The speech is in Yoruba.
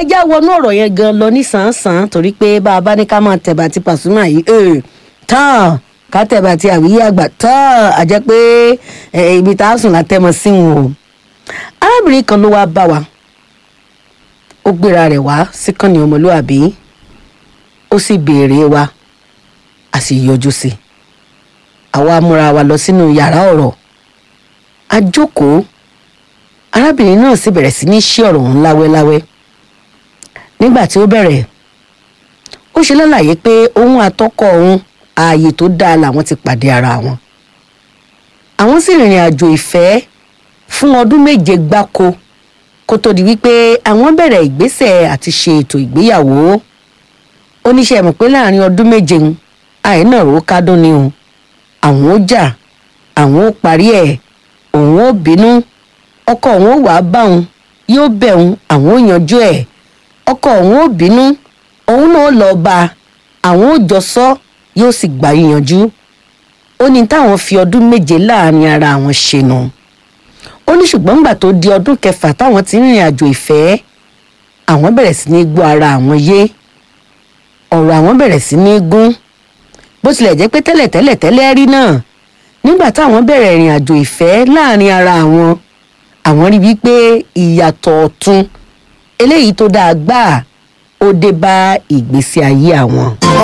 já wọnú ọ̀rọ̀ yẹn gan lọ nísànsán torí pé bá a bá ní ká máa tẹ̀bà tí Pasuma yìí ee tán ká tẹ̀bà tí àwíyé àgbà tán a jẹ́ pé eh, ibi tá a sùn látẹ́mọ sí wọn o arábìnrin kan ló wáá bá wa ó gbéra rẹ̀ wá síkànnì ọmọlúàbí ó sì béèrè wa a sì yọjú sí i àwa múra wa lọ sínú yàrá ọ̀rọ̀ a jókòó arábìnrin náà sì bẹ̀rẹ̀ sí ní ṣí ọ̀rọ̀ ọ̀hún láwẹ́láwẹ́ nígbà tí ó bẹ̀rẹ̀ ó ṣe lálàyé pé òun àtọkọ òun ààyè tó dáa làwọn ti pàdé ara wọn àwọn sì rìnrìn àjò ìfẹ́ fún ọdún méje gbáko kó tó di wípé àwọn bẹ̀rẹ̀ ìgbésẹ̀ àti ṣe ètò ìgbéyàwó oníṣẹ́ mọ̀ pé láàrin ọdún méje ń àìnà ró kádùn ni o àwọn ó jà àwọn ó parí ẹ̀ òun ó bínú ọkọ òun ó wàá bá òun yóò bẹ̀ òun àwọn ó yanjú ẹ̀ ọkọ òun ó bínú òun náà lọ bá a àwọn ó jọ sọ yóò sì gbà yíyanjú ó ní táwọn fi ọdún méje láàrin ara àwọn ṣe nù ó ní ṣùgbọ́n nígbà tó di ọdún kẹfà táwọn ti ń rìnrìn àjò ìfẹ́ àwọn bẹ̀rẹ̀ sí ní gbọ́ ara àwọn yé ọ̀rọ̀ àwọn bẹ̀rẹ̀ sí ní gún bó tilẹ̀ jẹ́ pé tẹ́lẹ̀tẹ́lẹ̀ tẹ́lẹ̀ rí náà nígbà táwọn bẹ̀rẹ̀ ìrìn àjò ìfẹ́ láàrin ara àwọn àwọn rí wípé ìyàtọ̀ ọ̀tun eléyìí tó dáa gbáà ó dé bá ìgbésí ayé àwọn.